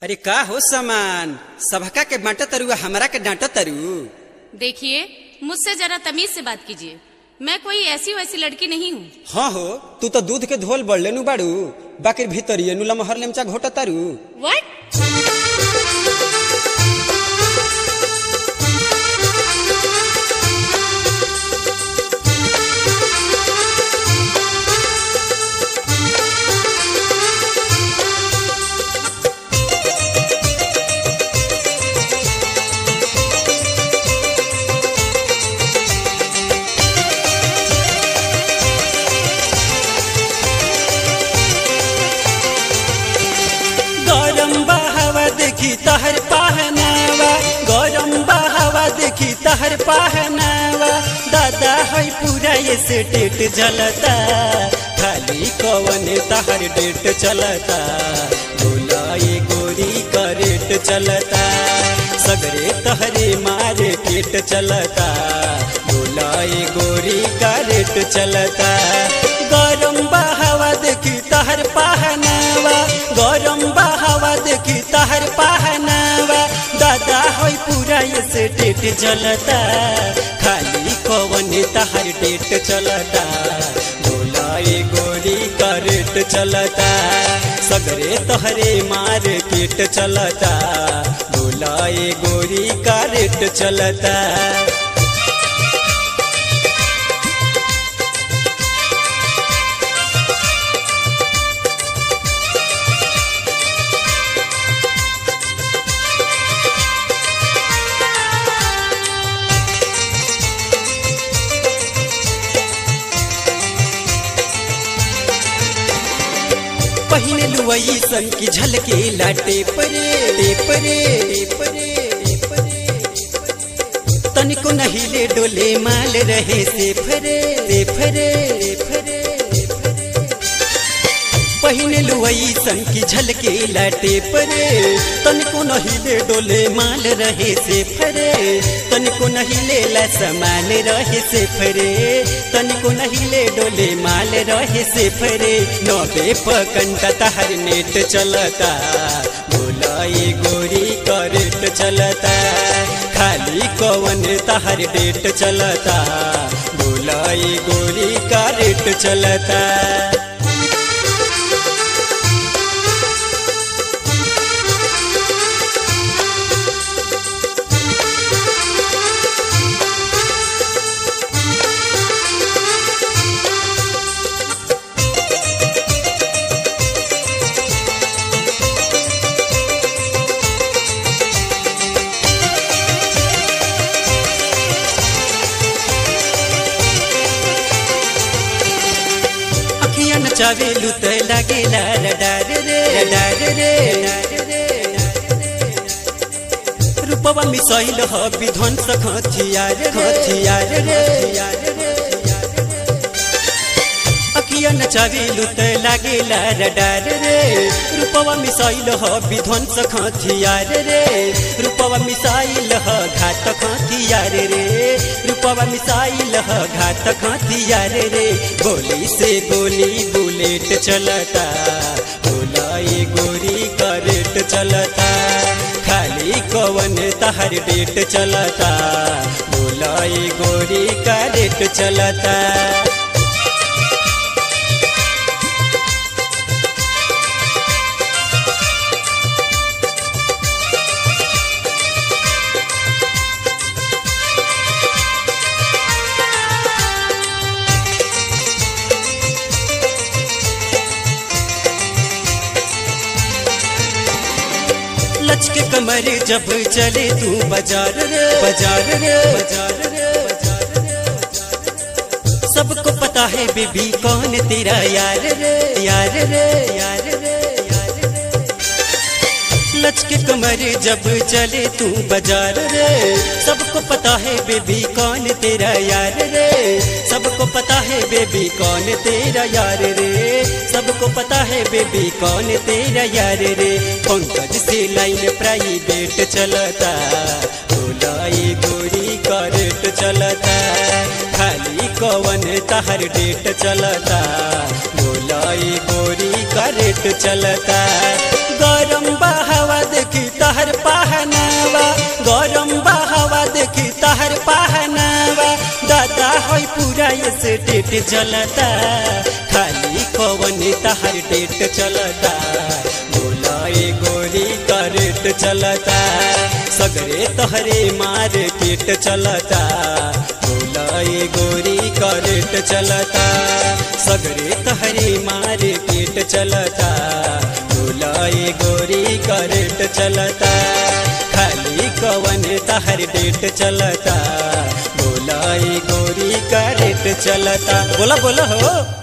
अरे का हो सामान सबका के बांटा तरुआ हमरा के डांटा तरु देखिए मुझसे जरा तमीज से बात कीजिए मैं कोई ऐसी वैसी लड़की नहीं हूँ हाँ हो तू तो दूध के धोल बढ़ले नु बाड़ू बाकी भीतरिए नु लमहर लेमचा घोटा तारू What? गरम बहावा देखी तहर पहनावा गरम बहावा देखी तहर पहनावा दादा है पूरा ये से टेट जलता खाली कवन तहर डेट चलता बोला ये गोरी का रेट चलता सगरे तहरे मारे पेट चलता बोला ये गोरी का रेट चलता गरम बहावा देखी तहर पहनावा गरम बहावा देखी तहर पहनावा दादा होई पूरा ये से डेट चलता खाली कवन तहर डेट चलता बोला ये गोरी का रेट चलता सगरे तहरे मार पेट चलता बोला ये गोरी का रेट चलता पहिने लुवई सन की झलके लाटे परे परे परे तनिको नहीं ले डोले माल रहे से फरे से फरे फरे पहिने लुवई सन की झलके लाटे परे तनिको नहीं ले डोले माल रहे से फरे तनिको नहीं ले ला समान रहे से फरे तनिको नहीं ले डोले माल रहे से फरे नबे पकंटा तहर नेट चलता बोला ये गोरी करेट चलता खाली कवन तहर डेट चलता बोला ये गोरी का रेट चलता अखियां नचावे लुत लागेला रडार रे रडार रे रूपवा मिसाइल ह विध्वंस खथियार खथियार रे अखियां नचावे लुत लागेला रडार रे रूपवा मिसाइल ह विध्वंस खथियार रे रूपवा मिसाइल ह घात खथियार रे रूपवा मिसाइल ह घात खथियार रे गोली से गोली बुलेट चलता बोला ये गोरी करेट चलता खाली कवन तहर डेट चलता बोला ये गोरी करेट चलता लचके कमर जब चले तू बाजार रे बाजार रे बाजार रे सबको पता है बेबी कौन तेरा यार रे यार रे यार रे यार रे लचके कमर जब चले तू बाजार रे सबको पता है बेबी कौन तेरा यार रे सबको पता है बेबी कौन तेरा यार रे सबको पता है बेबी कौन तेरा यार रे पंकज से लाइन प्राइवेट चलता बोला ये गोरी करेट चलता खाली कवन तहर डेट चलता बोला ये गोरी करेट चलता गौर गरम बहावा देखी तहर पहनावा गरम बहावा देखी तहर पहनावा दादा है पूरा ये से डेट चलता खाली कवन तहर डेट चलता बोला ए गोरी का रेट चलता सगरे तहरे मार पेट चलता बोला ए गोरी का रेट चलता सगरे तहरे मार पेट चलता बोला ए गोरी का रेट चलता खाली कवन तहर डेट चलता बोला ए गोरी का रेट चलता बोला बोला हो